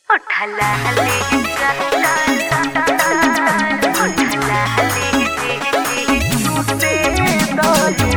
उठला ले उठला ले टूटे दो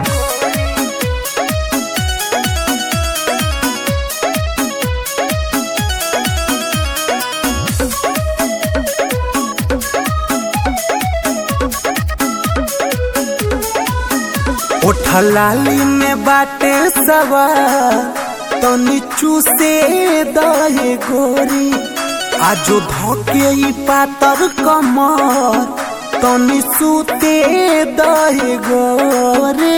ओठलाली में बाटे सवा तो नीचू से दहे गोरी आजो धोके ई पातर कमर तो निसूते दहे गोरे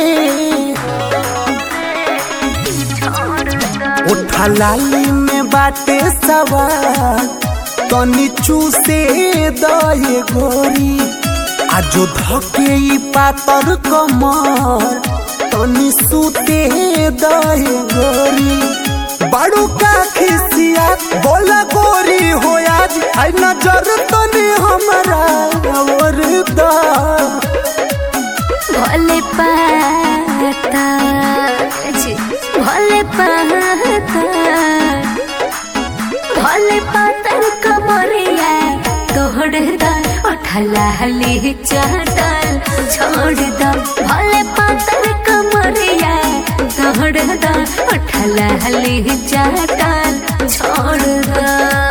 ओठलाली में बाटे सवा तो नीचू से दहे गोरी आजो धके ई पातर कमर तनी सूते दहे गोरी बड़ू का खिसिया बोला गोरी हो आज आई नजर तनी हमरा और दा भोले पाता जी, भोले पाता भोले पातर कमरिया तोड़ दा उठला हली चाटल छोड़ दा भोले पातर कमरिया तोड़ दा उठला हली चाटल छोड़ दा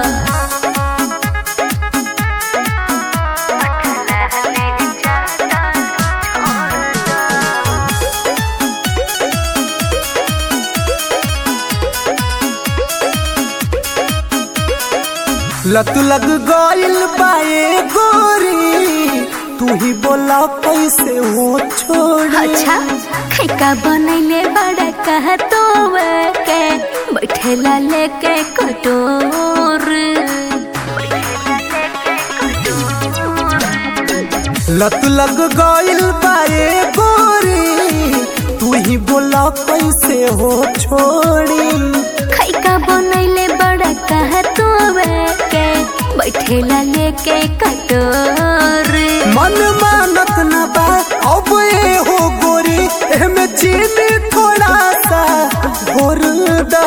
लत लग गइल बाए गोरी तू ही बोला कैसे हो छोड़ी अच्छा खैका बनैले बड़ा कह तो के बैठेला लेके कटोर लत लग गइल बाए गोरी तू ही बोला कैसे हो छोड़ी खैका बनैले बड़ा कह तो के बैठेला लेके कटोर मन मानत न बा अब ए हो गोरी एमे चीनी थोड़ा सा घोर दा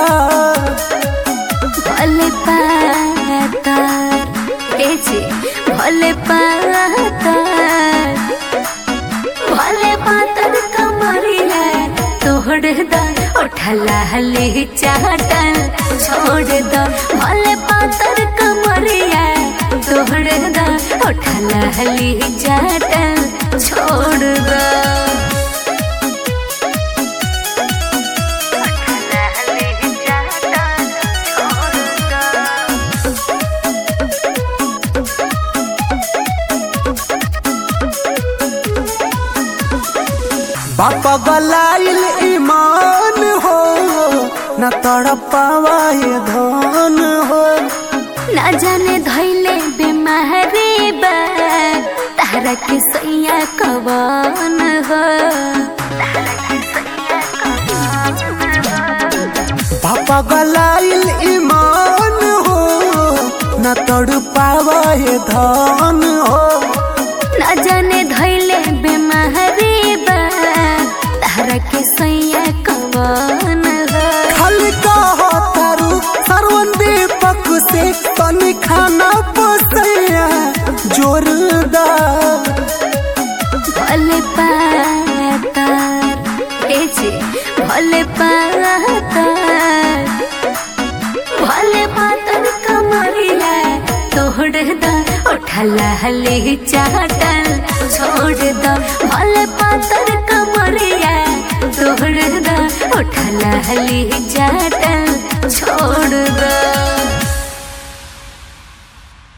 भले पातार ए जी भले पातार भले पातर कमरिया तोड़ दा उठला हली चाटल छोड़ दा भले पातर कमरिया तोड़ दा उठला हली चाटल छोड़ दा बापा गलाइल ईमान हो न तड़पावा ये धन हो ना जाने धैले बीमारी बा तारा के सैया कवन हो बापा गलाइल ईमान हो न तड़पावा ये धन हो ना जाने धैले बीमारी बा तारा के सैया कवन हो खाली कहो तारू सरवन दीपक से तनी खाना पोसैया जोरदार भले पातार ए जी भले पातार भले पातर कमरिया तोड़ दा उठला हली चाटल छोड़ दा भले पातर कमरिया